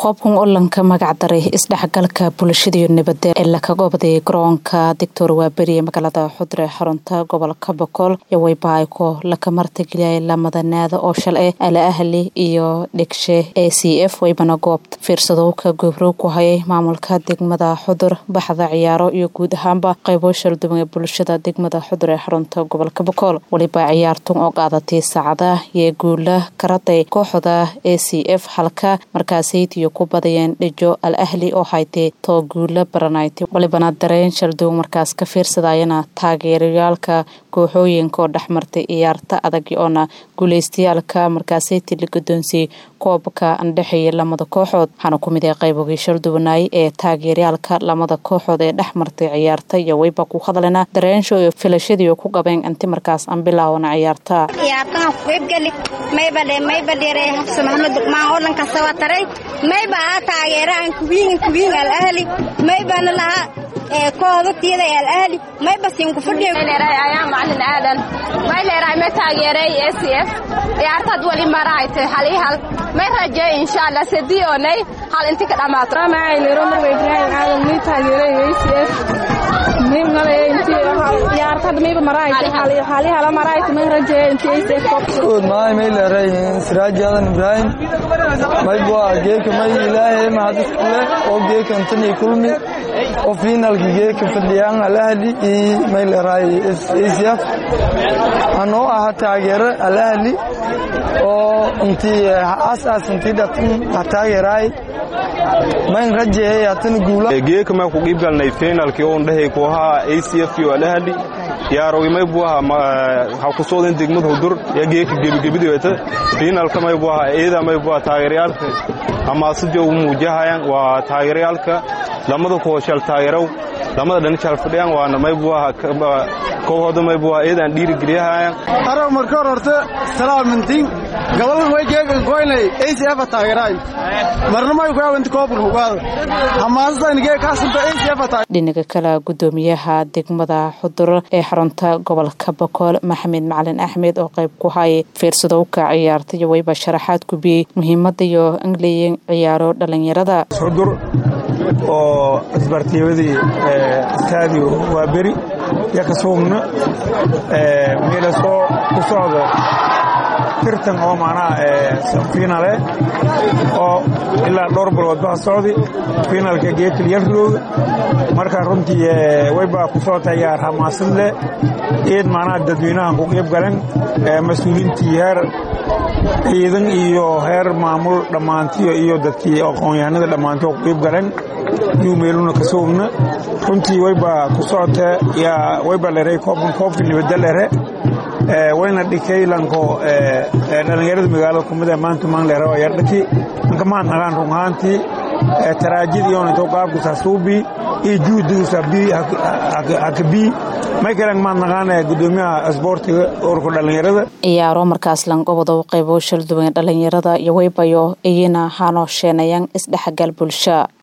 koobkan olanka magacdaray isdhexgalka bulshadiiyo nabada ee lakaga obday garoonka dictor waaberi ee magaalada xudre xarunta gobolka bokool iyo waybaayko laka martageliyay lamadanaada oo shalay ala ahli iyo dhigshe a c f waybana goobta fiirsadowka goobrow ku hayay maamulka degmada xudur baxda ciyaaro iyo guud ahaanba qaybo shalduwan ee bulshada degmada xudur ee xarunta gobolka bokool waliba ciyaartun oo qaadatay saacada iyo guula karaday kooxda a c f halka markaasaytiyo ku badayeen dhijo al ahli oo haytay too guula baranaytay walibana dareen shalduwan markaas ka fiirsadayana taageerayaalka kooxooyinka oo dhexmartay ciyaarta adag oona guuleystayaalka markaasayti la gudoonsiyey koobka andhexeeya lamada kooxood waxaana ku mid ah qaybogii shalduwanaay ee taageerayaalka lamada kooxood ee dhex martay ciyaarta iyo wayba ku hadlena dareensho iyo filashadii ku qabeen anti markaas aan bilaawana ciyaarta ciyaartahan ku qaybgali maybadhe maybadheere xabse maxamed duqmaan oo dhan kasta waa taray mayba aa taageeraan kuwiin kuwiin al ahli maybana lahaa kooda tiyada al ahli mayba siin ku fadhiyo ayaa macalin aadan may leerahay ma taageeray a c f ciyaartaad wali marahaytay hal iyo hal may rajeey insha allah sediyoonay hal inti ka dhammaato macaylero marwa ibraahim aadan may taageeray a c f may malay inti ciyaartad mayba marahaytay hal iyo hala marahaytay may rajeey inti a c f good maay may leeray siraaj aadan ibraahim may bua geeka may ilaahay mahadis kule oo geeka intani kulmi oo finalki geeka fadhiyaan alahli iyo may leeray acf anoo aha taageero alahli oo intii asaas intii dhatan taageeraay mayn rajeeyay hatana guula geeka may ku qiib galnay finalkii oon dhahay ku ahaa acf iyo alahli yaarowi may buu ahaa ha ku soodan degmada hudur ya geeka gebigebidi wata finalka may buu ahaa eeda may buu ahaa taageerayaalka amaasadii ugu muujahayaan waa taageerayaalka lamada kooshal taageerow lamada dhanishal fadhiyaan waana may buu ahaa kooxooda may buu ahaa eedaan dhiirigeliyahayaan araw marka hor horta salaamintiin gabadan way geegan koynay acf taageeraay marna may ku awanti koobka hugaada hamaasasayna geeg kaasanta acf dhinaga kale gudoomiyaha degmada xudur ee xarunta gobolka bokool maxamed macalin axmed oo qayb ku hayay fiirsadowka ciyaarta iyo wayba sharaxaad ku biyey muhiimada iyo angleyan ciyaaro dhalinyarada xudur oo isbartiibadii istaadiyo waa beri iyo kasuugna meela soo ku socdo tirtan oo macnaha fiinale oo ilaa dhowr bilood baha socdi fiinalka geekelyarlooga marka runtii waybaa ku soo tayaar hamaasad leh eed macnaha dadweynahan ku qiib galan mas-uuliintii heer ciidan iyo heer maamul dhammaantiyo iyo dadkii aqoon-yahanada dhammaanti oo ku qiib galan yuu meeluna ka soogna runtii waybaa ku socota yaa wayba lere koobkan koobka nibadda lere wayna dhikaylanko dhallinyarada magaalada kumida maanta maan lere waa yardhaki anka maan nagaan run ahaantii taraajid iyonito qaabkusaa suubii iyo juudigiisa bii haka bii may kalan maan nagaan gudoomiyaha isboortiga ururka dhallinyarada ciyaaro markaas langobodow qaybo shalduwan dhalinyarada iyo waybayo iyana hanoo sheenayaan isdhexgal bulsha